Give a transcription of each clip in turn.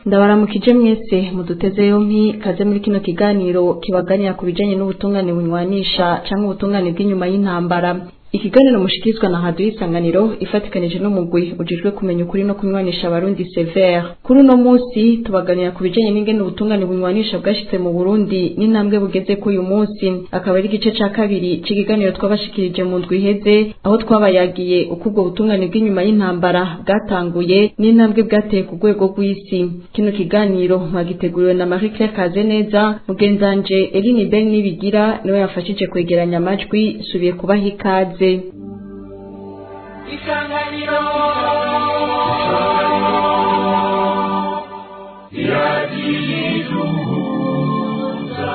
ndabaramukije mwese muduteze yompi kaze muri kino kiganiro kibaganira ku bijanye n'ubutungane bunywanisha canke ubutungane bw'inyuma y'intambara ikiganiro mushikirizwa na radio isanganiro ifatikanije n'umugwi ujejwe kumenya ukuri no kunywanisha abarundi severe kuri uno munsi tubaganira ku bijanye n'ingene ubutungane bunywanisha bwashitse mu burundi n'intambwe bugeze ko uyu munsi akaba ari igice ca kabiri c'ikiganiro twabashikirije mu ndwi iheze aho twabayagiye uko ubwo butungane bw'inyuma y'intambara bwatanguye n'intambwe bwateye ku rwego rw'isi kino kiganiro mwagiteguriwe na marie claire kazeneza mugenzanje eline ben nibigira niwe yafashije kwegeranya amajwi subiye kubaha ikaze isanganiro iragiduza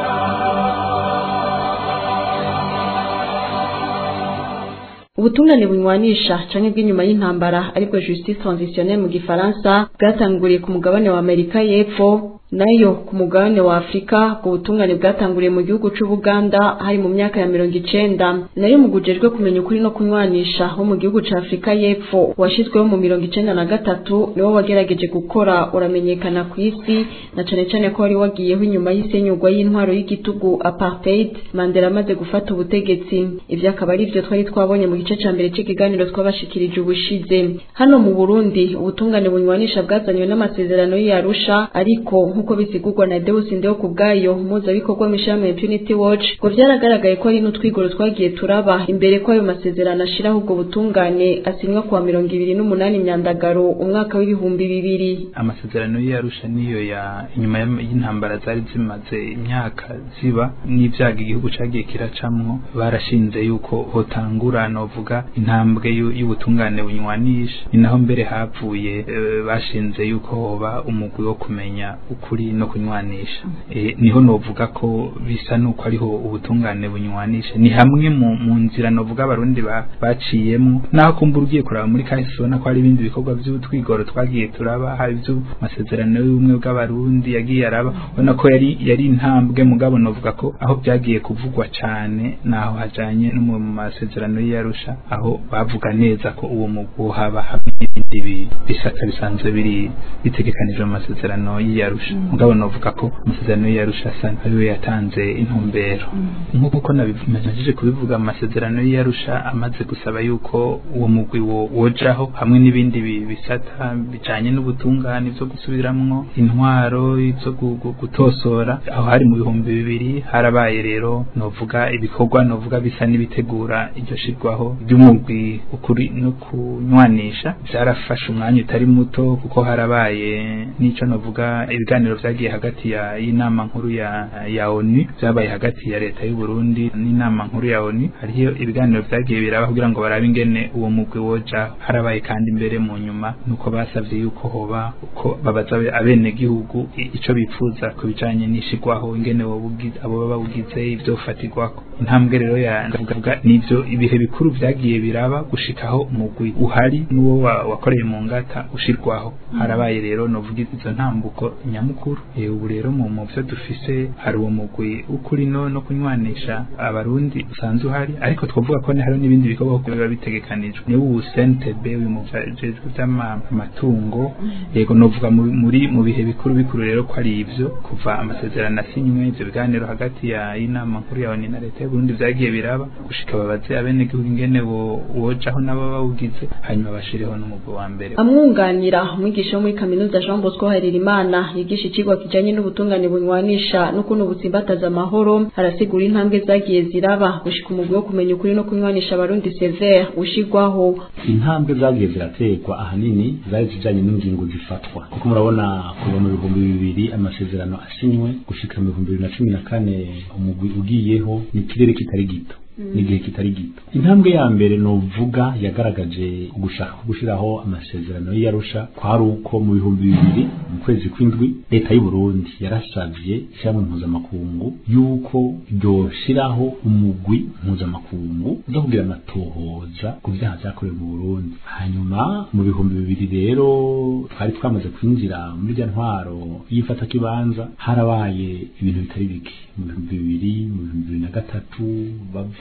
ubutungane bunywanisha canke bw'inyuma y'intambara aribwo justice transitionnelle mu gifaransa bwatanguriye ku mugabane wa amerika y'epfo nayo ku mugabane wa afurika ubwo butungane bwatanguriye mu gihugu c'ubuganda hari mu myaka ya mirongo icenda nayo mu gujejwe kumenya ukuri no kunywanisha wo mu gihugu ca afurika y'epfo washizweho mu mirongo icenda na gatatu niwo wagerageje gukora uramenyekana ku isi na cane cane ko wari wagiyeho inyuma y'isenyurwa y'intwaro y'igitugu apartheid mandela amaze gufata ubutegetsi ivyo akaba ari vyo twari twabonye mu gice ca mbere c'ikiganiro twabashikirije ubushize hano mu burundi ubutungane bunywanisha bwazanywe n'amasezerano y'arusha ariko nk'uko bisigurwa na Deus Ndeo kubwayo muzabikorwa mishame Impunity Watch ngo vyaragaragaye ko ari n'utwigoro twagiye turaba imbere ko ayo masezerano ashiraho ubwo butungane asinywa kuwa mirongo ibiri n'umunani myandagaro umwaka w'ibihumbi bibiri amasezerano y'arusha niyo ya inyuma y'intambara zari zimaze imyaka ziba n'ivyaga igihugu cagiye kiracamwo barashinze yuko hotangura novuga intambwe y'ubutungane bunywanisha ni naho mbere havuye e, bashinze yuko hoba umugwi wo kumenya ukuri no kunywanisha e, niho novuga ko bisa nuko ariho ubutungane bunywanisha ni hamwe mu, mu nzira novuga abarundi ba, baciyemo naho kumbura ugiye kuraba muri kahise ubona ko hari ibindi bikorwa vy'utwigoro twagiye turaba hari ivyo masezerano y'ubumwe bw'abarundi yagiye araba ubona ko yari yari intambwe mugabo novuga ko aho byagiye kuvugwa cane naho hajanye no mu masezerano y'arusha aho bavuga neza ko uwo mugwi haba hamwe n'ibindi bisata bisanzwe biri bitegekanijwe mu masezerano y'arusha mugabo novuga ko amasezerano y'arusha asa ariwe yatanze intumbero nk'uko nabimejeje kubivuga mu masezerano y'arusha amaze gusaba yuko uwo mugwi wojaho hamwe n'ibindi bisata bijanye n'ubutungane byo gusubiramwo intwaro ivyo gutosora aho hari mu bihumbi bibiri harabaye rero novuga ibikorwa novuga bisa n'ibitegura iryo shirwaho ry'umugwi ukuri no kunywanisha byarafashe umwanya utari muto kuko harabaye n'ico novuga ibiganiro vyagiye hagati ya y'inama nkuru ya ya ONU vyabaye hagati ya leta y'u Burundi n'inama nkuru ya ONU hariyo ibiganiro vyagiye biraba kugira ngo barabe ingene uwo mugwi woja harabaye kandi imbere mu nyuma nuko basavye yuko hoba uko babaza abene gihugu ico bipfuza ku bijanye n'ishigwaho ingene wobugize abo baba bugize ivyo fatirwako intambwe rero ya ndavuga nivyo ibihe bikuru vyagiye biraba gushikaho umugwi uhari n'uwo wakoreye mu ngata ushirwaho harabaye rero novuga izo ntambuko nyamukuru ubu rero mu muvyo dufise hari uwo mugwi ukuri no no kunywanisha abarundi usanzwe uhari ariko twavuga ko hari n'ibindi bikorwa biba bitegekanijwe ni ubu CNTB uyu mujejwe vy'amatungo yego novuga muri mu bihe bikuru bikuru rero ko ari ivyo kuva amasezerano asinywe ivyo biganiro hagati ya inama nkuru ya ONU na leta y'u Burundi vyagiye biraba gushika babaze abene gihugu ingene wojaho nabo bawugize hanyuma bashireho n'umugwi wa mbere amwunganira umwigisha wo muri kaminuza Jean Bosco Harerimana yigisha ikigwa kijanye n'ubutungane bunywanisha n'ukuntu butsimbataza amahoro arasigura intambwe zagiye ziraba gushika umugwi wo kumenya ukuri no kunywanisha abarundi severe ushigwaho intambwe zagiye ziraterwa ahanini zari zijanye n'ingingo zifatwa kuko murabona kuva mu bihumbi bibiri amasezerano asinywe gushika mu bihumbi bibiri na cumi na kane umugwi ugiyeho ni ikirere kitari gito n'igihe kitari gito intambwe ya mbere novuga yagaragaje ugushaka gushiraho amasezerano y'arusha kwari uko mu bihumbi bibiri mu kwezi kw'indwi leta y'u Burundi yarasavye ishyirahamwe mpuzamakungu yuko ryoshiraho umugwi mpuzamakungu zo kugira amatohoza ku vyaha vyakorewe mu Burundi hanyuma mu bihumbi bibiri rero twari twamaze kwinjira muri rya ntwaro y'ifata kibanza harabaye ibintu bitari bike mu bihumbi bibiri mu bihumbi bibiri na gatatu bavuga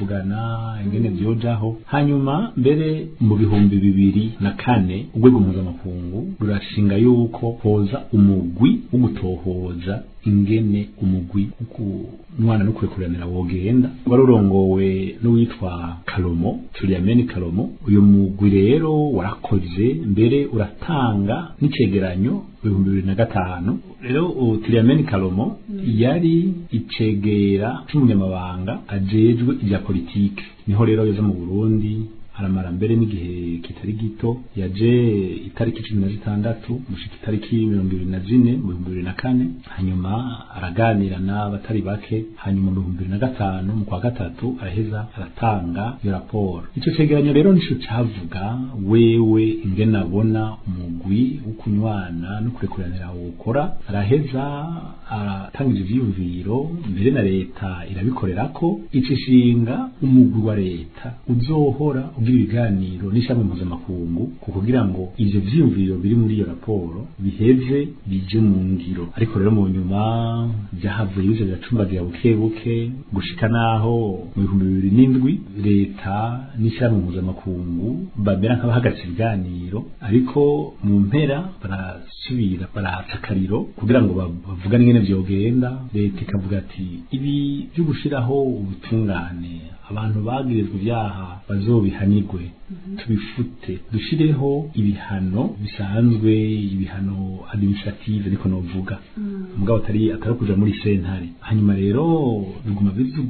bakavugana ingene vyojaho hanyuma mbere mu bihumbi bibiri na kane urwego mpuzamakungu rurashinga yuko hoza umugwi wo gutohoza ingene umugwi umwana no kurekuranira wogenda wari urongowe n'uwitwa Kalomo Tuliameni Kalomo uyu mugwi rero warakoze mbere uratanga n'icegeranyo ibihumbi bibiri na gatanu rero Tuliameni Kalomo yari icegera c'umunyamabanga ajejwe ibya politike niho rero yoza mu Burundi aramara mbere n'igihe kitari gito yaje itariki cumi na zitandatu gushika itariki mirongo ibiri na zine mu bihumbi bibiri na kane hanyuma araganira n'abatari bake hanyuma mu bihumbi bibiri na gatanu mu kwa gatatu araheza aratanga iyo raporo ico cegeranyo rero nico cavuga wewe ingene abona umugwi wo kunywana no kurekuranira wokora araheza aratanga ivyiyumviro mbere na leta irabikorerako icishinga umugwi wa leta uzohora ugira ibiganiro n'ishami mpuzamakungu ku kugira ngo ivyo vyiyumviro biri muri iyo raporo biheze bije mu ngiro ariko rero mu nyuma vyahavuye biza biracumbagira buke buke gushika naho mu bihumbi bibiri n'indwi leta n'ishami mpuzamakungu bamera nk'abahagaritse ibiganiro ariko mu mpera barasubira barahatsa akariro kugira ngo bavugane ingene vyogenda leta ikavuga ati ibi vyo gushiraho ubutungane abantu bagirizwa ibyaha bazobihanirwe tubifute dushireho ibihano bisanzwe ibihano administrative niko novuga mugabo atari atari kuja muri sentare hanyuma rero biguma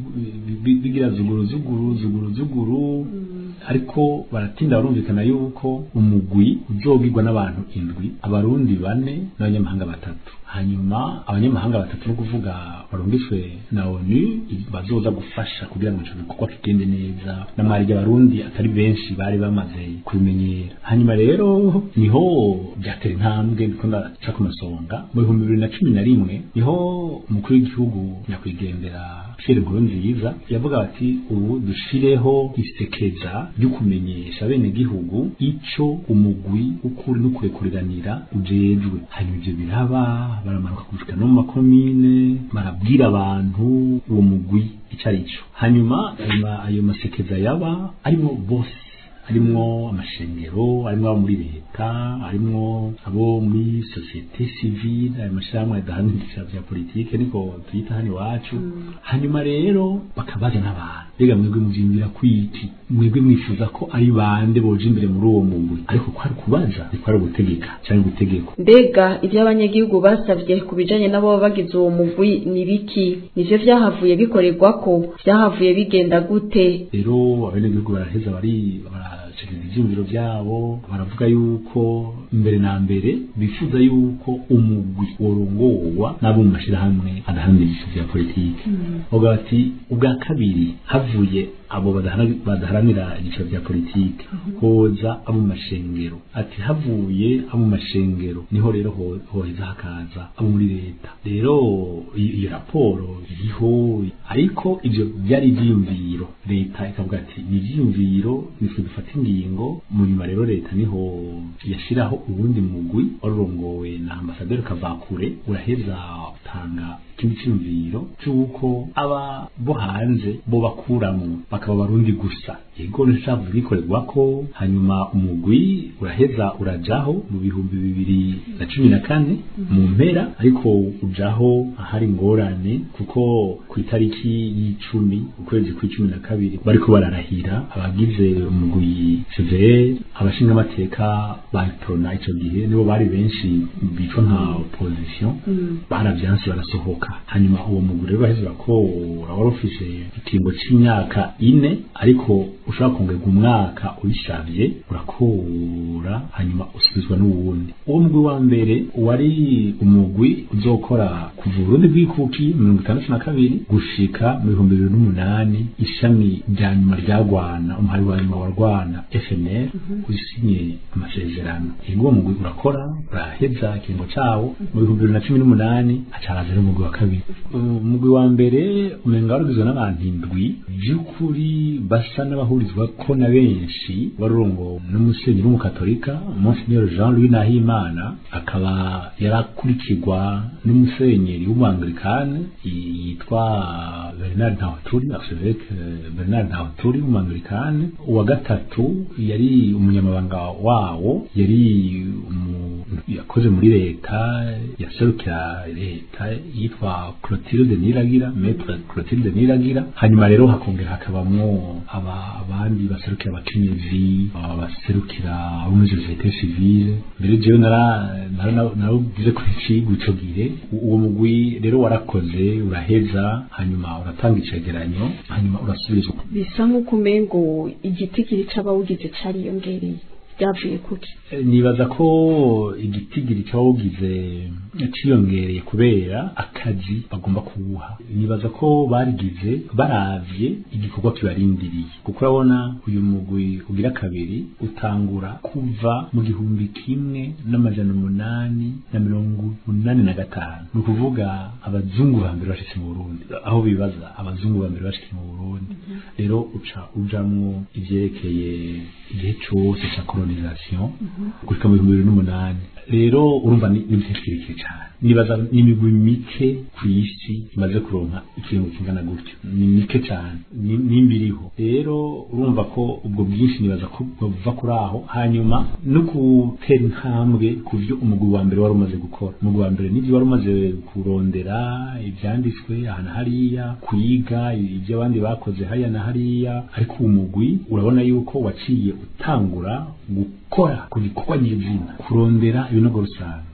bigira zuguru zuguru zuguru zuguru ariko baratinda barumvikana yuko umugwi uzogirwa n'abantu indwi abarundi bane n'abanyamahanga batatu hanyuma abanyamahanga batatu no kuvuga barungishwe na ONU bazoza gufasha kugira ngo ico gikorwa kigende neza namwarije abarundi atari benshi bari bamaze kubimenyera hanyuma rero niho byatera intambwe ndiko ndaca ku masonga mu bihumbi bibiri na cumi na rimwe niho umukuru w'igihugu nyakwigendera Pierre Nkurunziza yavuga bati ubu dushireho isekeza ryo kumenyesha bene gihugu ico umugwi ukuri no kurekuriranira ujejwe hanyuma ivyo biraba baramanuka gushika no mu makomine barabwira abantu uwo mugwi ico arico hanyuma ayo masekeza yaba arimo bose harimwo amashengero harimwo abo muri leta harimwo abo muri societe civile ayo mashirahamwe adahanisha vya politike niko tuyita hano iwacu hanyuma rero bakabaza n'abantu mbega mwebwe muvyiyumvira kwiki mwebwe mwifuza ko ari bande boja imbere muri uwo mugwi ariko ko ari kubaza ariko ari ugutegeka canke gutegekwa mbega ivyo abanyagihugu basavye ku bijanye n'abo bagize uwo mugwi ni biki nivyo vyahavuye bikorerwako vyahavuye bigenda gute rero abenegihugu baraheza bari barashikiriza ivyiyumviro vyabo baravuga yuko mbere na mbere bifuza yuko umugwi worongowa n'abo mu mashirahamwe adaharanira vya politike bavuga bati ubwa kabiri havuye abo badaharanira ibyiciro bya politiki hoza abo mu mashengero ati havuye abo mu mashengero niho rero hoheza hakaza abo muri leta rero iyo raporo iriho ariko ibyo byari ibyiyumviro leta ikavuga ati ni ibyiyumviro nitwe dufata ingingo mu nyuma rero leta niho yashyiraho ubundi mugwi warurongowe na ambasaderi kavakure uraheza utanga ikindi cyiyumviro cy'uko aba bo hanze bo bakuramo bakaba barundi gusa yego nishavu bikorerwa ko hanyuma umugwi uraheza urajaho mu bihumbi bibiri na cumi na kane mu mpera ariko ujaho ahari ingorane kuko ku itariki y'icumi ukwezi kw'icumi na kabiri bariko bararahira abagize umugwi severe abashingamateka bayitorona ico gihe nibo bari benshi bitwa nka opposition baravyanse barasohoka hanyuma uwo mugwi rero baheza ko wari ufise ikingo c'imyaka ine ariko ushobora kongerwa umwaka uyishavye urakura hanyuma usubizwa n'uwundi uwo mugwi wa mbere wari umugwi uzokora kuva urundi bw'ikuki mirongo itandatu na kabiri gushika mu bihumbi bibiri n'umunani ishami rya nyuma rya rwana umuhari wa nyuma wa rwana fnr usinye amasezerano uwo mugwi urakora uraheza ikiringo cawo mu bihumbi bibiri na cumi n'umunani hacaraza n'umugwi wa kabiri umugwi wa mbere umenga warugizwe n'abantu indwi vy'ukuri mugwi basa n'abahurizwa ko na benshi warurongo n'umusenyeri w'umukatolika Monsignor Jean Louis Nahimana akaba yarakurikirwa n'umusenyeri w'umwangilikane yitwa Bernard Ntawuturi archevêque Bernard Ntawuturi w'umwangilikane uwa gatatu yari umunyamabanga wawo yari yakoze muri leta yaserukira leta yitwa Clotilde Niragira Maître Clotilde Niragira hanyuma rero hakongera hakabamwo aba abandi baserukira abakenyezi abaserukira abo muri societe civile mbere jewe nara narugize ko icigwa ico gihe uwo mugwi rero warakoze uraheza hanyuma uratanga icegeranyo hanyuma urasubizwa bisa nk'uko umengo igiti kiri c'abawugize cariyongereye byavuye kuki nibaza ko igitigiri cyawugize ciyongereye kubera akazi bagomba kuwuha nibaza ko barigize baravye igikorwa kibarindiriye kuko urabona uyu mugwi ugira kabiri utangura kuva mu gihumbi kimwe n'amajana umunani na mirongo umunani na gatanu ni ukuvuga abazungu ba mbere bashitse mu burundi aho bibaza abazungu ba mbere bashitse mu burundi rero uca ujamwo ivyerekeye igihe cose ca colonisation gushika mu bihumbi bibiri n'umunani rero urumva ni igihe kirekire cyane nibaza n'imigwi mike ku isi imaze kuronka ikintu kingana gutyo ni mike cyane nimba iriho rero urumva ko ubwo bwinshi nibaza ko buva kuri aho hanyuma no gutera intambwe ku byo umugwi wa mbere wari umaze gukora umugwi wa mbere n'ibyo wari umaze kurondera ibyanditswe ahantu hariya kwiga ibyo abandi bakoze hariya na hariya ariko uwo mugwi urabona yuko waciye utangura gukora ku gikorwa nyizina kurondera ibinogo rusange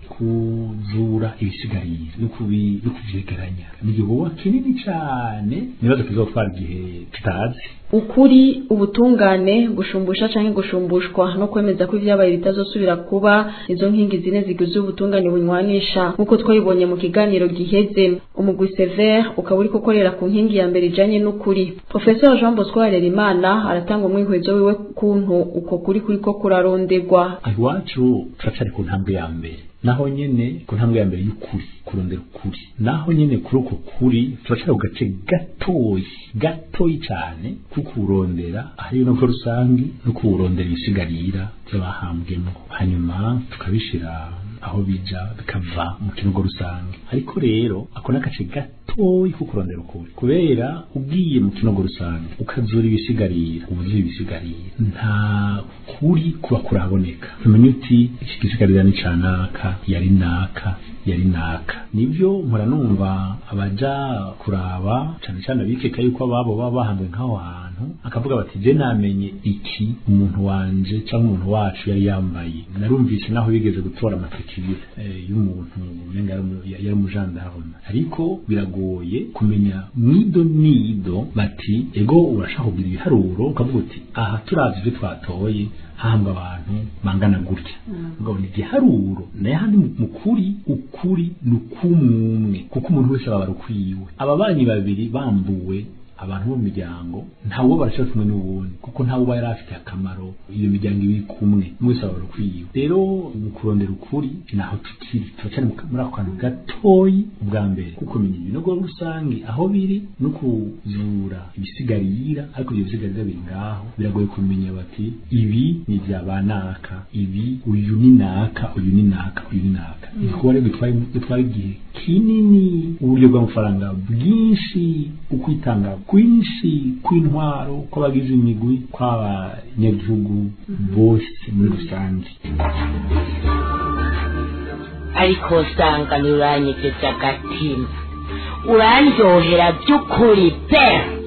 kuzura ibisigarira no kuvyegeranya ni igikorwa kinini cane nibaza kizotwara igihe tutazi ukuri ubutungane gushumbusha canke gushumbushwa no kwemeza ko ivyabaye bitazosubira kuba izo nkingi zine zigize ubutungane bunywanisha nk'uko twabibonye mu kiganiro giheze umugwi sever ukaba uriko ukorera ku nkingi ya mbere ijanye n'ukuri professeur jean bosco harerimana aratanga umwihwezo wiwe kuntu uko kuri kuriko kurarondegwa iwacu turacari ku ntambwe ya mbere naho nyene ku ntambwe ya mbere y'ukuri kurondera ukuri naho nyene kuri uko kuri turacari ku gace gatoyi gatoyi cane kukurondera hariyo no rusangi no kuwurondera ibisigarira by'abahambwemo hanyuma tukabishira aho bija bikava mu kinogo rusange ariko rero ako n'agace gatoyi ko kurondera ukuri kubera ugiye mu kinogo rusange ukazura ibisigarira ubuzuye ibisigarira nta kuri kuba kuraboneka umenya uti iki gisigarira ni canaka yari naka yari naka nibyo mpora numva abaja kuraba cane cane abikeka yuko ababo baba bahanzwe nk'aho hantu akavuga bati je namenye iki umuntu wanje cyangwa umuntu wacu yari yambaye narumvise naho bigeze gutora amatekibiri eh, y'umuntu umenga yari umujandarume ariko biragoye kumenya nido nido bati ego urashaka kugira ibiharuro ukavuga uti aha turavye ibyo twatoye hahambwa abantu bangana gutya ugabona igiharuro naye handi mukuri ukuri ni ukumwe kuko umuntu wese aba ukwiwe aba banyi babiri bambuwe abantu bo mu miryango ntawe barashaka kumwe n'uwundi kuko ntawe uba yari afite akamaro iyo miryango ibiri kumwe mwese aba ukwiwe rero mu kurondera ukuri naho tukiri turacyari muri ako kantu gatoyi ubwa mbere kuko kumenya ibinogo rusange aho biri no kuzura ibisigarira ariko ibyo bisigarira biri ngaho biragoye kumenya bati ibi ni ibya banaka ibi uyu ni naka uyu ni naka uyu ni naka igikorwa rero gitwara igihe kinini uburyo bw'amafaranga bwinshi ukwitanga kwinshi kw'intwaro kw'abagize imigwi kw'abanyagihugu bose muri rusange ariko usanga ntiuranyegeje agatima urandyohera by'ukuri pe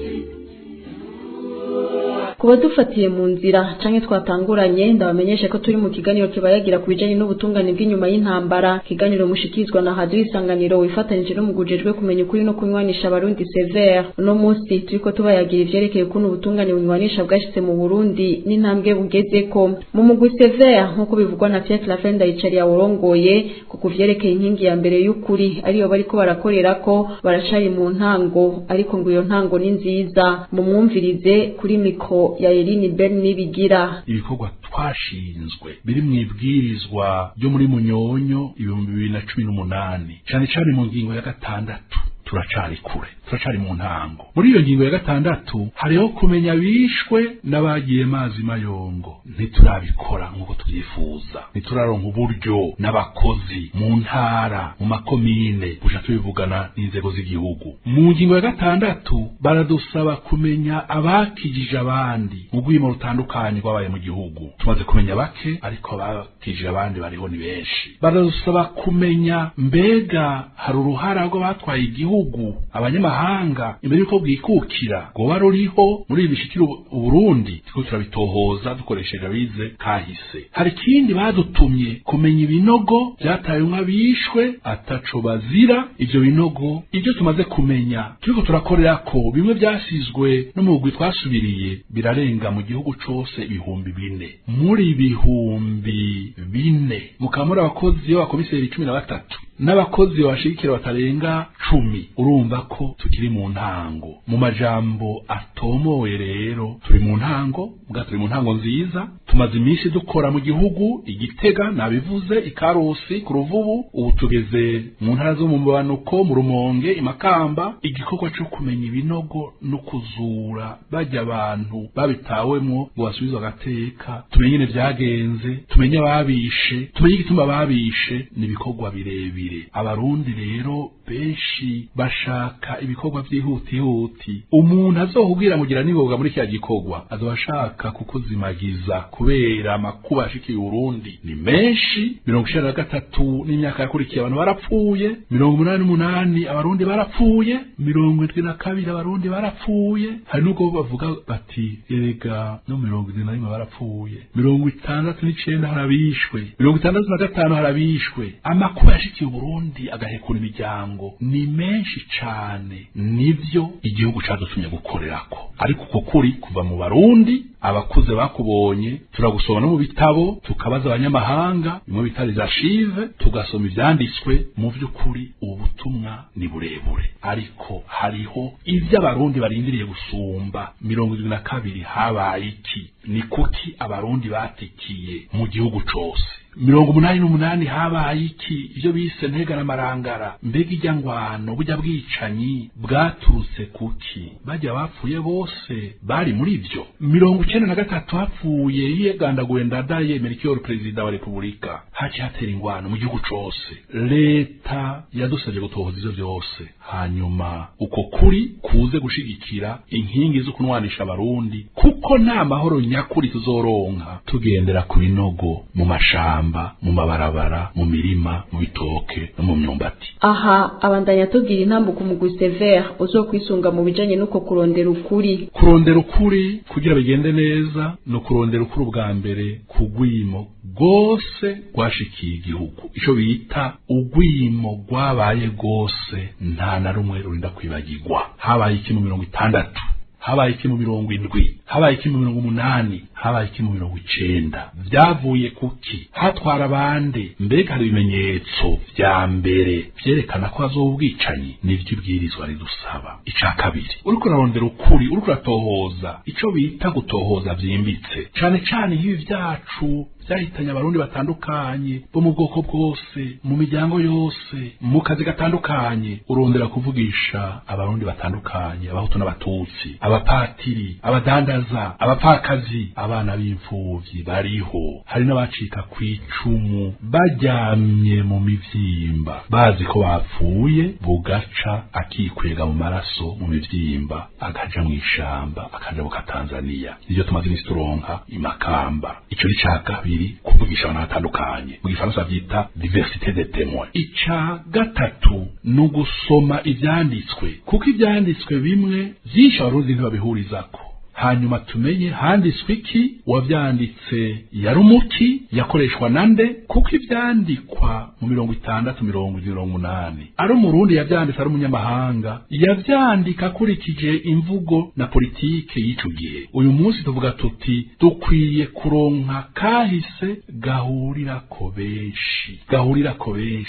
kuba dufatiye mu nzira canke twatanguranye ndabamenyesha ko turi mu kiganiro kibayagira ku bijanye n'ubutungane bw'inyuma y'intambara kiganiro mushikirizwa na hadu isanganiro wifatanije no mugujejwe kumenya ukuri no kunywanisha abarundi severe uno munsi turiko tubayagira ivyerekeye ukuntu ubutungane bunywanisha bwashitse mu burundi n'intambwe bugezeko mu mugwi severe nk'uko bivugwa na Pierre Claver Ndayicari yawurongoye ku kuvyerekeye inkingi ya mbere y'ukuri ariyo bariko barakorerako baracari mu ntango ariko ngo iyo ntango ni nziza mumwumvirize kuri mikro ya Eline Ben nibigira ibikorwa twashinzwe biri mu ibwirizwa ryo muri munyonyo ibihumbi bibiri na cumi n'umunani cyane cyane mu ngingo ya gatandatu turacari kure turacari mu ntango muri iyo ngingo ya gatandatu hariho kumenya bishwe n'abagiye mazi mayongo ntiturabikora nk'uko tubyifuza ntituraronka uburyo n'abakozi mu ntara mu makomine buja tubivugana n'inzego z'igihugu mu ngingo ya gatandatu baradusaba kumenya abakijije abandi mu rwimo rutandukanye rwabaye mu gihugu tumaze kumenya bake ariko abakijije abandi bariho ni benshi baradusaba kumenya mbega hari uruhara rw'abatwaye igihugu abanyamahanga imbere y'uko bwikukira rwoba ruriho muri ibi bishikira uburundi turiko turabitohoza dukoresheje abize kahise hari ikindi badutumye kumenya ibinogo byatayemwo abishwe ataco bazira ivyo binogo ibyo tumaze kumenya turiko turakorera ko bimwe byasizwe no mu bugwi twasubiriye birarenga mu gihugu cose ibihumbi bine muri ibihumbi bine mukaba muri abakozi b'abakomiseri cumi na batatu n'abakozi bashigikira batarenga cumi urumva ko tukiri mu ntango mu majambo atomoye rero turi mu ntango bwa turi mu ntango nziza tumaze iminsi dukora mu gihugu igitega nabivuze ikarusi ku ruvubu ubu tugeze mu ntara zo mu mabanuko mu rumonge imakamba igikorwa cyo kumenya ibinogo no kuzura bajya abantu babitawemwo ngo basubizwe agateka tumenye nyine byagenze tumenye ababishe tumenye igituma babishe ni ibikorwa birebire abarundi rero benshi bashaka ibikorwa byihutihuti umuntu azohubwira mugira niboga muri kya gikorwa azoba ashaka kukuzimagiza kubera amakuba yashikiye urundi ni menshi mirongo icenda na gatatu n'imyaka yakurikiye abantu barapfuye mirongo umunani n'umunani abarundi barapfuye mirongo indwi na kabiri abarundi barapfuye hari n'ubwo bavuga bati erega no mirongo indwi na rimwe barapfuye mirongo itandatu n'icenda harabishwe mirongo itandatu na gatanu harabishwe amakuba yashikiye uburundi agahekura imiryango ni menshi cane nivyo igihugu cadutumye gukorerako ariko uko kuri kuva mu barundi abakuze bakubonye turagusoma no mu bitabo tukabaza abanyamahanga bimwe bita les archives tugasoma ivyanditswe mu vy'ukuri ubu butumwa ni burebure ariko hariho ivyo abarundi barindiriye gusumba mirongo irindwi na kabiri habaye iki ni kuki abarundi batikiye mu gihugu cose mirongo umunani n'umunani habaye iki ivyo bise ntega n'amarangara mbega ijya ngwano burya bwicanyi bwaturutse kuki bajya bapfuye bose bari muri ivyo mirongo icenda na gatatu hapfuye yigandaguye ndadaye merikiyoru perezida wa repubulika haci hatera ingwano mu gihugu cose leta yadusabye gutohoza ivyo vyose hanyuma uko kuri kuze gushigikira inkingi zo kunwanisha abarundi kuko nta mahoro nyakuri tuzoronka tugendera ku binogo mu mashamba mu mabarabara mu mirima mu bitoke no mu myumbati aha abandanya tubwira intambuko mu gusevere uzokwisunga mu bijanye n'uko kurondera ukuri kurondera ukuri kugira bigende neza no kurondera ukuri ubwa mbere ku rwimo rwose rwashikiye igihugu ico bita urwimo rwabaye rwose nta na rumwe rurinda kwibagirwa habaye iki mu mirongo itandatu habaye iki mu mirongo indwi habaye iki mu mirongo umunani habaye iki mu mirongo icenda vyavuye kuki hatwara abande mbega hari ibimenyetso vya mbere vyerekana ko hazoba ubwicanyi nivyo ibwirizwa ridusaba ica kabiri uriko urarondera ukuri uriko uratohoza ico bita gutohoza vyimbitse cane cane nk'ibi vyacu vyahitanye abarundi batandukanye bo mu bwoko bwose mu miryango yose mu kazi gatandukanye urondera kuvugisha abarundi batandukanye abahutu n'abatutsi abapatiri abadandaza abapfakazi abana b'imfuvyi bariho hari n'abacika kw'icumu baryamye mu mivyimba bazi ko bapfuye bugaca akikwega mu maraso mu mivyimba akaja mw'ishamba akaja buka Tanzania nivyo tumaze imisi turonka imakamba ico ni ca kabiri kuvugisha abantu batandukanye mu gifaransa vyita diversité de témoins ica gatatu ni ugusoma ivyanditswe kuko ivyanditswe bimwe vyinshi abarundi ntibabihurizako hanyuma tumenye handitswe iki wavyanditse yari umuki yakoreshwa nande kuko ivyandikwa mu mirongo itandatu mirongo mirongo umunani ari umurundi yavyanditse ari umunyamahanga yavyandika akurikije imvugo na politike y'ico gihe uyu munsi tuvuga tuti dukwiye kuronka kahise gahurirako benshi gahurirako benshi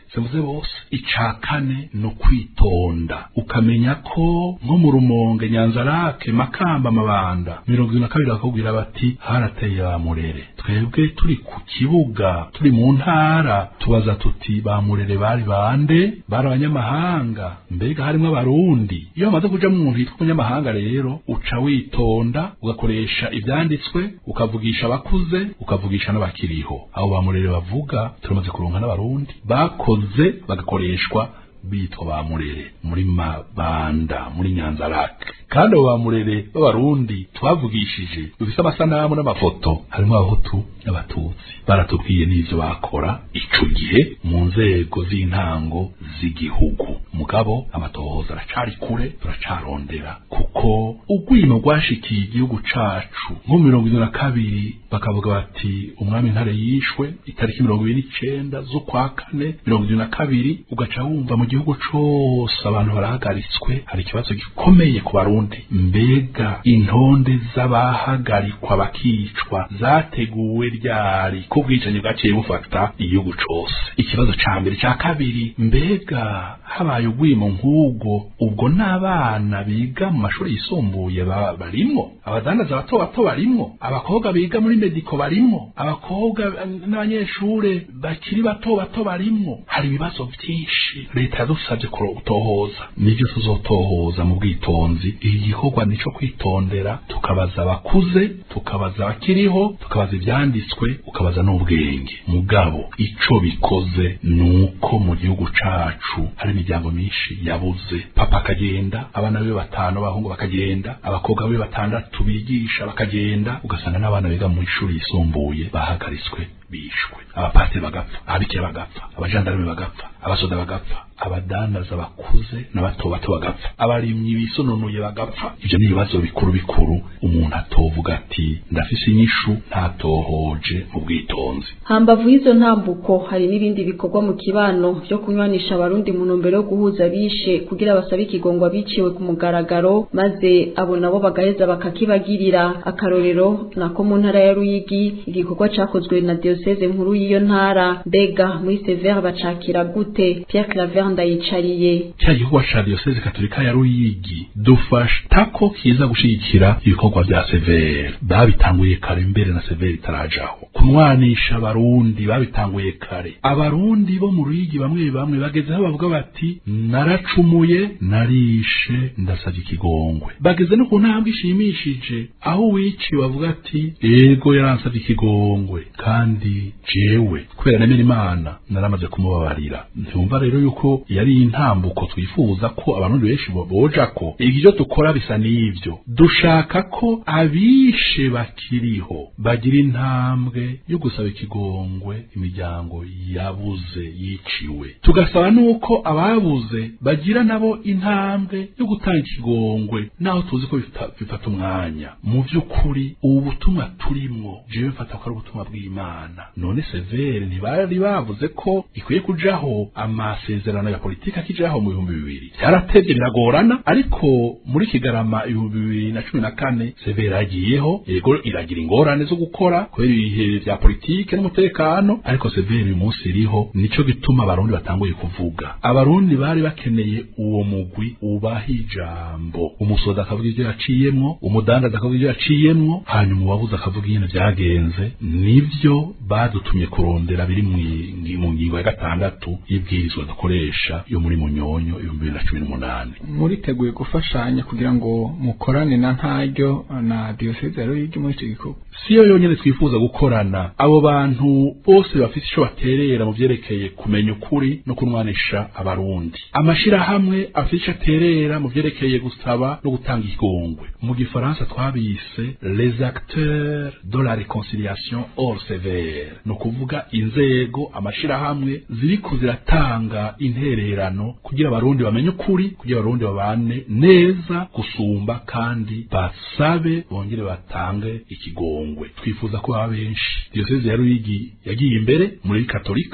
simvuze bose ica kane ni ukwitonda ukamenya ko nko mu rumonge nyanzarake makamba amabanda mirongo ibiri na kabiri bakubwira bati harateye ba murere twebwe turi ku kibuga turi mu ntara tubaza tuti ba murere bari bande bari abanyamahanga mbega harimwo abarundi iyo bamaze kuja mu muntu yitwa umunyamahanga rero uca witonda ugakoresha ivyanditswe ukavugisha abakuze ukavugisha n'abakiriho abo ba murere bavuga turamaze kuronka n'abarundi bakoze bagakoreshwa bitwa ba murere muri mabanda muri nyanzarake kandi abo ba murere b'abarundi twavugishije dufise amasanamu n'amafoto harimo abahutu n'abatutsi baratubwiye n'ivyo bakora ico gihe mu nzego z'intango z'igihugu mugabo amatohoza aracari kure turacarondera kuko urwimo rwashikiye igihugu cacu nko mirongo ine na kabiri bakavuga bati umwami ntare yishwe itariki mirongo ibiri n'icenda z'ukwa kane mirongo ibiri na kabiri ugaca wumva mu gihugu cose abantu barahagaritswe hari ikibazo gikomeye ku barundi mbega intonde z'abahagarikwa bakicwa zateguwe ryari ko ubwicanyi bwaciye bufata igihugu cose ikibazo ca mbere ca kabiri mbega habaye urwimo nk'ubwo ubwo n'abana biga mu mashuri yisumbuye ba- barimwo abadandaza bato bato barimwo abakobwa biga muri mediko barimwo abakobwa eh, n'abanyeshure bakiri bato bato barimwo hari ibibazo vyinshi leta yadusavye kutohoza nivyo tuzotohoza mu bwitonzi iki gikorwa nico kwitondera tukabaza abakuze tukabaza abakiriho tukabaza ivyanditswe ukabaza n'ubwenge mugabo ico bikoze nuko mu gihugu cacu hari imiryango myinshi yabuze papa akagenda abana be batanu abahungu bakagenda abakobwa be batandatu bigisha bakagenda ugasanga n'abana biga mu ishuri yisumbuye bahagaritswe bishwe abapasiteri bagapfa ababikira bagapfa abajandarume bagapfa abasoda bagapfa abadandaza bakuze n'abato bato bagapfa abarimyi bisononuye bagapfa ivyo ni ibibazo bikuru bikuru umuntu atovuga ati ndafise inyishu ntatohoje mu bwitonzi hambavu y'izo ntambuko hari n'ibindi bikorwa mu kibano vyo kunywanisha abarundi mu ntumbero yo guhuza abishe kugira basabe ikigongwa biciwe ku mugaragaro maze abo nabo bagaheza bakakibagirira akarorero nako mu ntara ya Ruyigi igikorwa cakozwe na diocese nkuru y'iyo ntara mbega muri Severe bacakira gute Pierre Claver ndayicariye cya gikorwa ca diyoseze katolika ya ruyigi dufashta ko kiza gushigikira ibikorwa vya severe babitanguye kare mbere na severe itarajaho kunwanisha abarundi babitanguye kare abarundi bo mu ruyigi bamwe bamwe bageze aho bavuga bati naracumuye narishe ndasavye ikigongwe bageze no ku ntambwe ishimishije aho uwiciwe avuga ati ego yaransavye ikigongwe kandi jewe kubera nemera imana naramaze kumubabarira ntumva rero yuko yari intambuko twifuza ko abantu benshi bo- boja ko ibyo dukora bisa n'ivyo dushaka ko abishe bakiriho bagira intambwe yo gusaba ikigongwe imiryango yabuze yiciwe tugasaba nuko ababuze bagira nabo intambwe yo gutanga ikigongwe naho tuzi ko bifata bifata umwanya mu by'ukuri ubu butumwa turimwo jewe mfata ko ari ubutumwa bw'imana none severe ntibari bavuze ko ikwiye kujaho amasezerano ya politiki akijaho mu bihumbi bibiri byaratevye biragorana ariko muri kigarama ibihumbi bibiri na cumi na kane severe yagiyeho yego iragira ingorane zo gukora kubera ibihe vya politike n'umutekano ariko severe uyu munsi iriho nico gituma abarundi batanguye kuvuga abarundi bari bakeneye uwo mugwi ubaha ijambo umusoda akavuga ivyo yaciyemwo umudandaza akavuga ivyo yaciyemwo hanyuma uwabuze akavuga ingene vyagenze nivyo badutumye kurondera biri mwi- mu ngingo ya gatandatu y'ibwirizwa dukoresha yo muri munyonyo ibihumbi bibiri na cumi n'umunani muriteguye gufashanya kugira ngo mukorane na ntaryo na diyoseze ya ruyigi muri icyo gikorwa siyo yonyene twifuza gukorana abo bantu bose bafite ico baterera mu vyerekeye kumenya ukuri no kunwanisha abarundi amashirahamwe afite ico aterera mu vyerekeye gusaba no gutanga ikigongwe mu gifaransa twabise les acteurs de la réconciliation hors sévère ni ukuvuga inzego amashirahamwe ziriko ziratanga intererano kugira abarundi bamenye ukuri kugira abarundi babane neza gusumba kandi basabe bongere batange ikigongwe twifuza ko baba benshi diyoseze ya ruyigi yagiye imbere muri katolika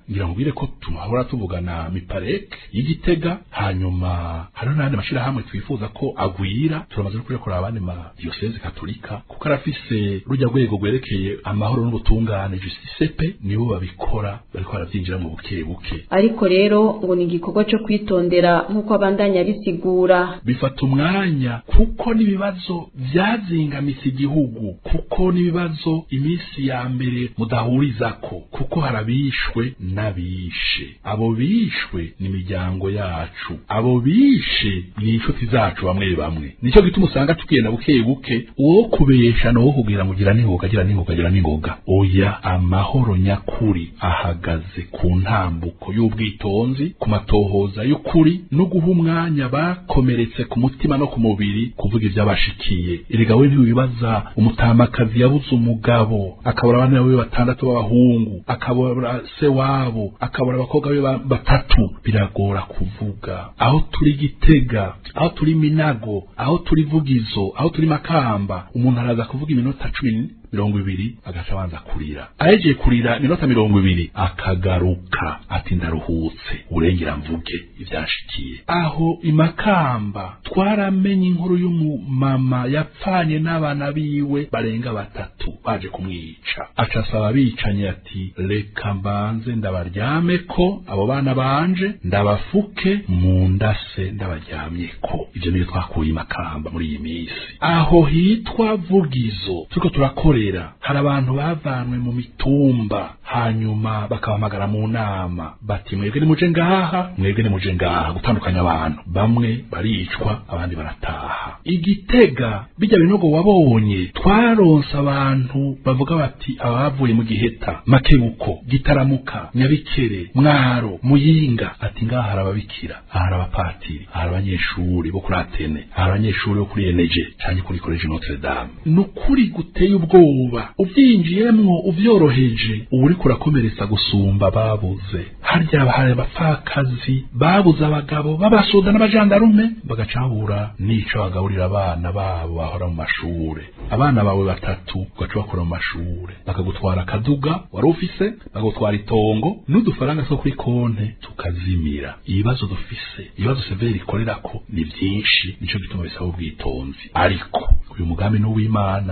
ngira ngo ubwire ko tumahora tuvugana miparek y'igitega hanyuma hariho n'ayandi mashirahamwe twifuza ko agwira turamaze no kurekura abandi ma diyoseze katolika kuko arafise rujya rwego rwerekeye amahoro n'ubutungane justice pe nibo babikora bariko baravyinjira mu buke buke ariko rero ngo ni igikorwa cyo kwitondera nk'uko abandanya bisigura bifata umwanya kuko n'ibibazo vyazingamise igihugu kuko n'ibibazo iminsi ya mbere mudahurizako kuko harabishwe n'abishe abo bishwe ni imiryango yacu abo bishe ni inshuti zacu bamwe bamwe nicyo gituma usanga tugenda buke buke uwo kubesha no kugira ngo gira n'ingoga gira n'ingoga gira n'ingoga oya amahoro nyakuri ahagaze ku ntambuko y'ubwitonzi ku matohoza y'ukuri no guha umwanya bakomeretse ku mutima no ku mubiri kuvuga iby'abashikiye erega we ntiwibaza umutamakazi yabuze umugabo akabura abana be batandatu b'abahungu akabura se wabo akabura abakobwa be ba- batatu biragora kuvuga aho turi gitega aho turi minago aho turi vugizo aho turi makamba umuntu araza kuvuga iminota cumi mirongo ibiri agaca abanza kurira ahejeje kurira iminota mirongo ibiri akagaruka ati ndaruhutse urengera mvuge ivyashikiye aho imakamba twaramenye inkuru y'umumama yapfanye n'abana biwe barenga batatu baje kumwica aca asaba abicanyi ati reka mbanze ndabaryameko abo bana banje ndabafuke mu ndase ndabaryamyeko ivyo nibyo twakuye imakamba muri iyi minsi aho hitwa vugizo turiko turakorera hari abantu bavanwe mu mitumba hanyuma bakabahamagara mu nama bati mwebwe nimuje ngaha mwebwe nimuje ngaha gutandukanya abantu bamwe baricwa abandi barataha igitega bijya binogo wabonye twaronse abantu bavuga bati abavuye mu giheta makebuko gitaramuka nyabikere mwaro muyinga ati ngaha hari ababikira aha hari abapatiri aha hari abanyeshuri bo kuri atene aha hari abanyeshuri bo kuri eneje canke kuri koleji notre dame ni ukuri guteye ubwoba uvyinjiyemwo uvyoroheje uba uriko urakomeretsa gusumba babuze harya hari abapfakazi babuze abagabo b'abasoda n'abajandarume bagacahura n'ico bagaburira abana babo bahora mu mashure abana bawe batatu ugaca bakora mu mashure bakagutwara akaduga wari ufise bakagutwara itongo n'udufaranga two kuri konte tukazimira ibibazo dufise ibibazo severi ikorerako ni vyinshi nico gituma bisaba ubwitonzi ariko uyu mugambi n'uw'imana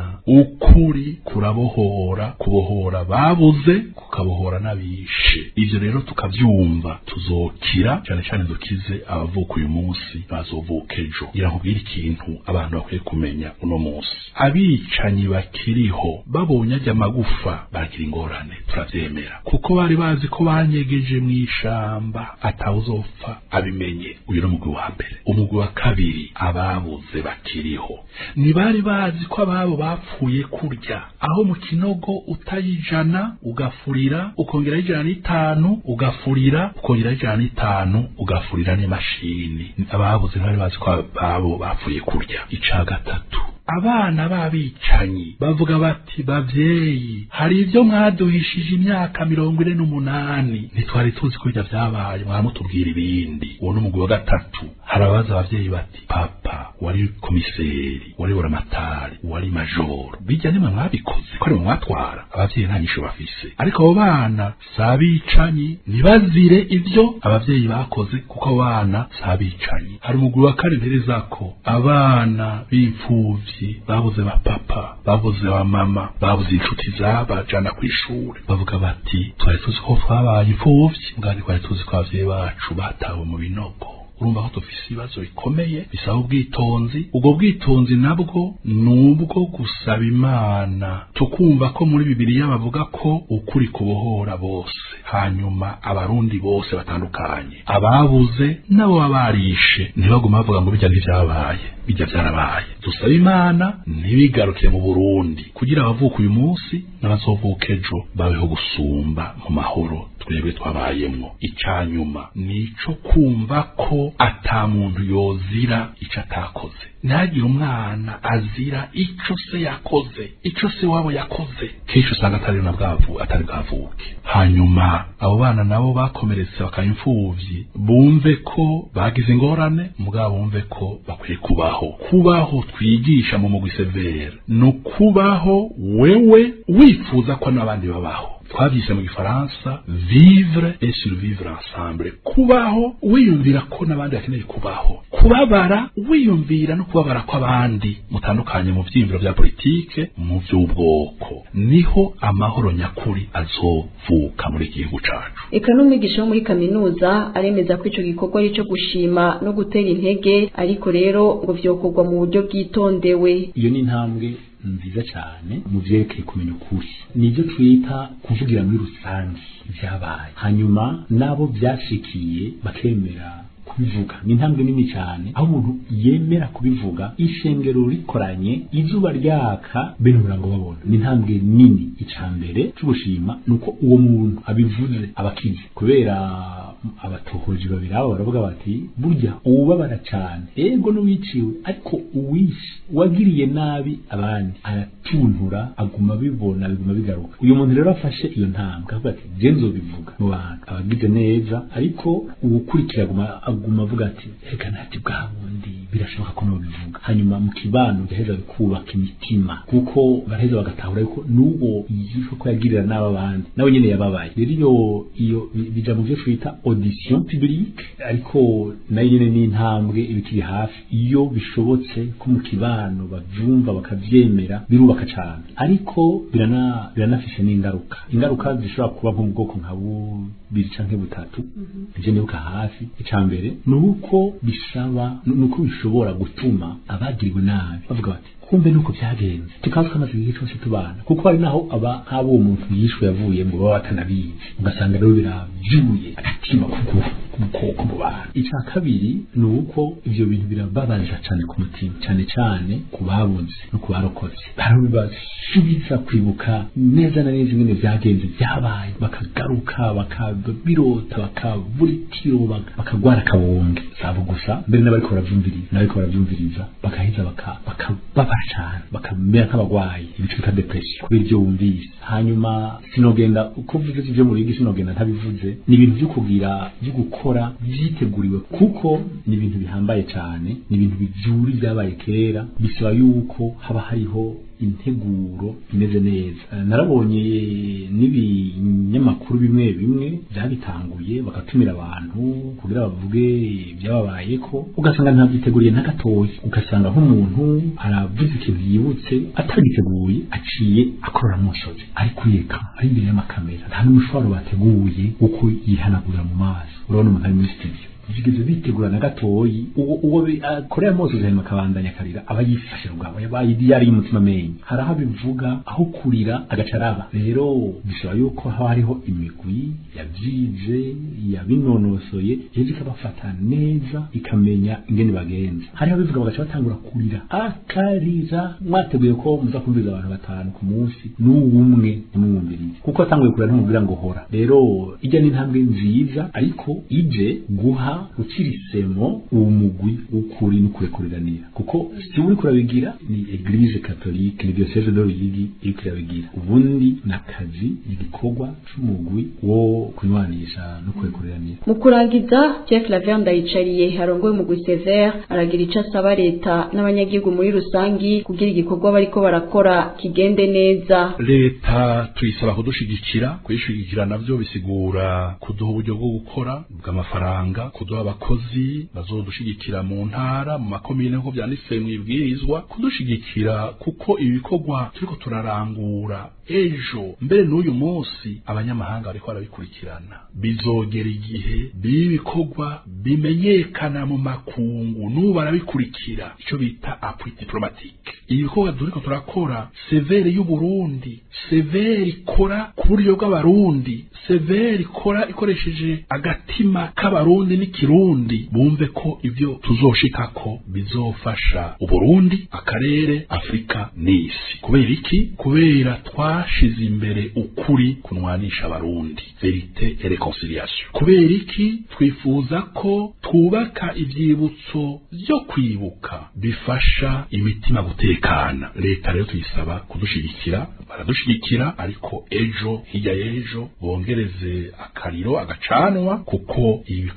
ukuri kurabohora kubohora babuze kukabohora n'abishe ivyo rero tukavyumva tuzokira cyane cyane dukize abavuka uyu munsi bazovuka ejo ngira nkubwire ikintu abantu bakwiye kumenya uno munsi abicanyi bakiriho babonye ajya amagufa baragira ingorane turavyemera kuko bari bazi ko banyegeje mu ishamba atawuzopfa abimenye uyu ni umugwi wa mbere umugwi wa kabiri ababuze bakiriho ntibari bazi ko ababo bapfuye kurya aho mu kinogo utayijana ugafurira ukongeraho ijana n'itanu ugafurira ukongeraho ijana n'itanu ugafurira n'imashini ababuze ntibari bazi ko ababo bapfuye kurya ica gatatu abana b'abicanyi bavuga bati bavyeyi hari ibyo mwaduhishije imyaka mirongo ine n'umunani ntitwari tuzi ko ibyo vyabaye mwaramutubwira ibindi uwo ni umugwi wa gatatu hari ababaza abavyeyi bati papa wari komiseri wari buramatari wari majoro bijya nimwe mwabikoze ko ari mwe mwatwara abavyeyi nta nyisho bafise ariko abo bana si abicanyi ntibazire ivyo abavyeyi bakoze kuko abo bana si abicanyi hari umugwi wa kane nterezako abana b'imfuvyi babuze ba papa babuze ba mama babuze inshuti zabajana ku ishuri bavuga bati twari tuzi ko twabaye imfuvyi mbwani twari tuzi ko abavyeyi bacu batawe mu binogo urumva ko dufise ibibazo bikomeye bisaba ubwitonzi ubwo bwitonzi nabwo ni ubwo gusaba imana tukumva ko muri bibiliya bavuga ko ukuri kubohora bose hanyuma abarundi bose batandukanye ababuze nabo baba barishe ntibaguma bavuga ngo bijya ntivyabaye bijya vyarabaye dusaba imana ntibigarukire mu burundi kugira abavuka uyu munsi n'abazovuka ejo babeho gusumba mu mahoro twebwe twabayemwo icanyuma nico kumva ko ata muntu yozira ico atakoze ntihagire umwana azira ico se yakoze ico se wabo yakoze kenshi usanga atari na bwavu atari bwavuke hanyuma abo bana nabo bakomeretse bakaba imfuvyi bumve ko bagize ingorane mugabo bumve ko bakwiye kubaho kubaho twigisha mu mugwi severe ni ukubaho wewe wifuza ko n'abandi babaho twabyise mu gifaransa vivre et survivre ensemble kubaho wiyumvira ko n'abandi bakeneye kubaho kubabara wiyumvira no kubabara kw'abandi mutandukanye mu vyiyumviro vya politike mu vy'ubwoko niho amahoro nyakuri azovuka muri iki gihugu cacu eka n'umwigisha wo muri kaminuza aremeza ko ico gikorwa ari ico gushima no gutera intege ariko rero ngo vyokorwa mu buryo bwitondewe iyo ni intambwe nziza cyane mu vyerekeye kumenya ukuri nivyo twita kuvugira muri rusange vyabaye hanyuma nabo vyashikiye bakemera kubivuga ni intambwe nini cyane aho umuntu yemera kubivuga ishengero rikoranye izuba ryaka bene umurango babona ni intambwe nini icambere c'ugushima nuko uwo muntu abivuze abakize kubera abatohoji babiri abo baravuga bati burya uwubabara cyane ego n'uwiciwe ariko uwishe wagiriye nabi abandi aratuntura aguma abibona biguma bigaruka uyu muntu rero afashe iyo ntambwe avuga ati je nzobivuga mu bantu abagize neza ariko uwukurikira aguma aguma avuga ati reka ntati bwa bundi birashoboka ko nobivuga hanyuma mu kibano gaheza bikubaka imitima kuko baraheza bagatahura yuko n'uwo yishwe ko yagirira nabi abandi nawe nyene yababaye rero iyo iyo bija mu vyo twita audition publique ariko nayo nyene ni intambwe ibikiri hafi iyo bishobotse ko mu kibano bavyumva bakavyemera birubaka cane ariko birana biranafise n'ingaruka ingaruka zishobora kuba nko mu bwoko nka bubiri canke butatu ivyo nibuka hafi icambere nuko bisaba nuko bishobora gutuma abagiriwe nabi bavuga bati kumbe nuko byagenze tukaza twamaze igihe cyose tubana kuko hari naho aba nk'abo uwo muntu yishwe yavuye ngo baba batanabizi ugasanga rero biravyuye agatima k'ubukoko mu bantu icya kabiri ni uko ivyo bintu birababaza cyane ku mutima cyane cyane ku babuze no ku barokotse barabibasubiza kwibuka neza na neza ingene vyagenze vyabaye bakagaruka bakabirota bakabura itiro bakagwara akabonge sabo gusa mbere n'abariko baravyumviriza n'abariko baravyumviriza bakaheza bakababara cyane bakamera nk'abagwayi ibice bita depression kubera ivyo wumvise hanyuma sinogenda uko uvuze ivyo muri igi sinogenda ntabivuze ni ibintu vyo kugira vyo gukora vyiteguriwe kuko ni ibintu bihambaye cyane ni ibintu bivyuri vyabaye kera bisaba yuko haba hariho integuro imeze neza narabonye n'ibinyamakuru bimwe bimwe byabitanguye bagatumira abantu kugira bavuge ibyababayeko ugasanga ntabyiteguriye na gatoya ugasanga nk'umuntu aravuze ikintu yibutse atagiteguye aciye akorora musozi ari kuyeka ari imbere y'amakamera nta n'umushwaro bateguye uko yihanagurira mu maso urabona umuntu ari muri studio bigeze bitegura na gatoyi uwo uwo akorera mose hanyuma akabandanya akarira aba yifashe ubwabo yabaye yari umutima menye hari aho bivuga aho kurira agacaraba rero bisaba yuko haba hariho imigwi yavyize yabinonosoye ejo ikabafata neza ikamenya ingene bagenza hariho bivuga bagaca batangura kurira akarira mwateguye ko muza kumviriza abantu batanu ku munsi n'uwumwe ntimumwumvirize kuko atanguye kurira ntumubwira ngo hora rero ijya n'intambwe nziza ariko ije guha ukirisemo uwo mugwi w'ukuri n'ukurekuranira kuko si uri kurabigira ni eglise catholique ni diocese de Ruyigi iri kurabigira ubundi nakazi igikorwa c'umugwi wo kunywanisha no kurekuranira mu kurangiza Jeff Laverne ndayicariye harongoye umugwi Sever aragira ico asaba leta n'abanyagihugu muri rusangi kugira igikorwa bariko barakora kigende neza leta tuyisaba kudushigikira kuyishigikira navyo bisigura kuduha uburyo bwo gukora bw'amafaranga kuduha abakozi bazodushigikira mu ntara mu makomine nko vyanditse mwibwirizwa kudushigikira kuko ibikorwa turiko turarangura ejo mbere n'uyu munsi abanyamahanga bariko barabikurikirana bizogera igihe bibikorwa bimenyekana mu makungu n'ubu barabikurikira ico bita appui diplomatique ibikorwa turiko turakora severe y'uburundi severe ikora ku buryo bw'abarundi severe ikora ikoresheje agatima k'abarundi n'ikirundi bumve ko ivyo tuzoshikako bizofasha uburundi akarere afurika n'isi kubera iki kubera twashize imbere ukuri kunwanisha abarundi verite et reconciliation kubera iki twifuza ko twubaka ivyibutso vyo kwibuka bifasha imitima gutekana leta rero tuyisaba kudushigikira baradushigikira ariko ejo hirya y'ejo bongereze akariro agacanwa kuko ibikorwa vya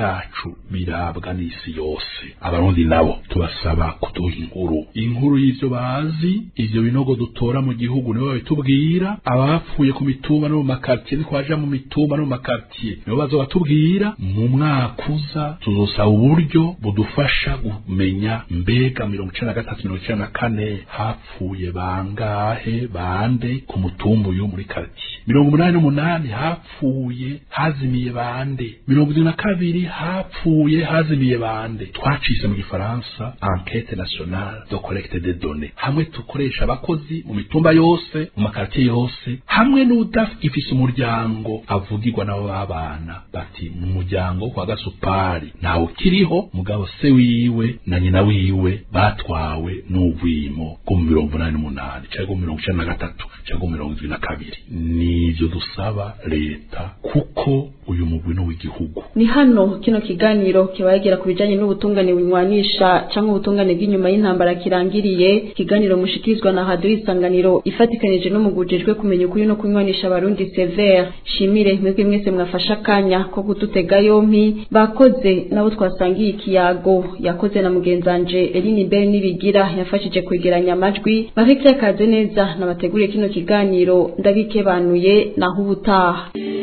vyacu birabwa n'isi yose abarundi nabo tubasaba kuduha inkuru inkuru y'ivyo bazi ivyo binogo dutora mu gihugu nibo babitubwira abapfuye ku mitumba no mu makartier ni kwaja mu mitumba no mu makartier nibo baza batubwira mu mwaka uza tuzosaba uburyo budufasha kumenya mbega mirongo icenda na gatatu mirongo icenda na kane hapfuye bangahe bande ku mutumba uyu muri kartier mirongo umunani n'umunani hapfuye hazimiye bande mirongo irindwi na kabiri hapfuye hazimiye bande twacise mu gifaransa enquete nationale de collecte de données hamwe tukoresha abakozi mu mitumba yose mu makartier yose hamwe n'udafise umuryango avugirwa nabo babana bati mu muryango kwa gasupari ntawe ukiriho mugabo se wiwe na nyina wiwe batwawe n'ubwimo bwo mu mirongo umunani n'umunani cyangwa mu mirongo icenda na gatatu cyangwa mu mirongo irindwi na kabiri nivyo dusaba leta kuko uyu mugwi no w'igihugu ni hano kino kiganiro kibagira ku bijanye n'ubutungane bunywanisha canke ubutungane bw'inyuma y'intambara kirangiriye ikiganiro mushikirizwa na radio isanganiro ifatikanije n'umugujejwe kumenya ukuri no kunywanisha abarundi severe shimire mwebwe mwese mwafasha akanya ko kudutega yompi bakoze nabo twasangiye ikiyago yakoze na mugenzanje Eline Bell nibigira yafashije kwegeranya amajwi Marie Claire Kaze neza nabateguriye kino kiganiro ndabikebanuye naho ubutaha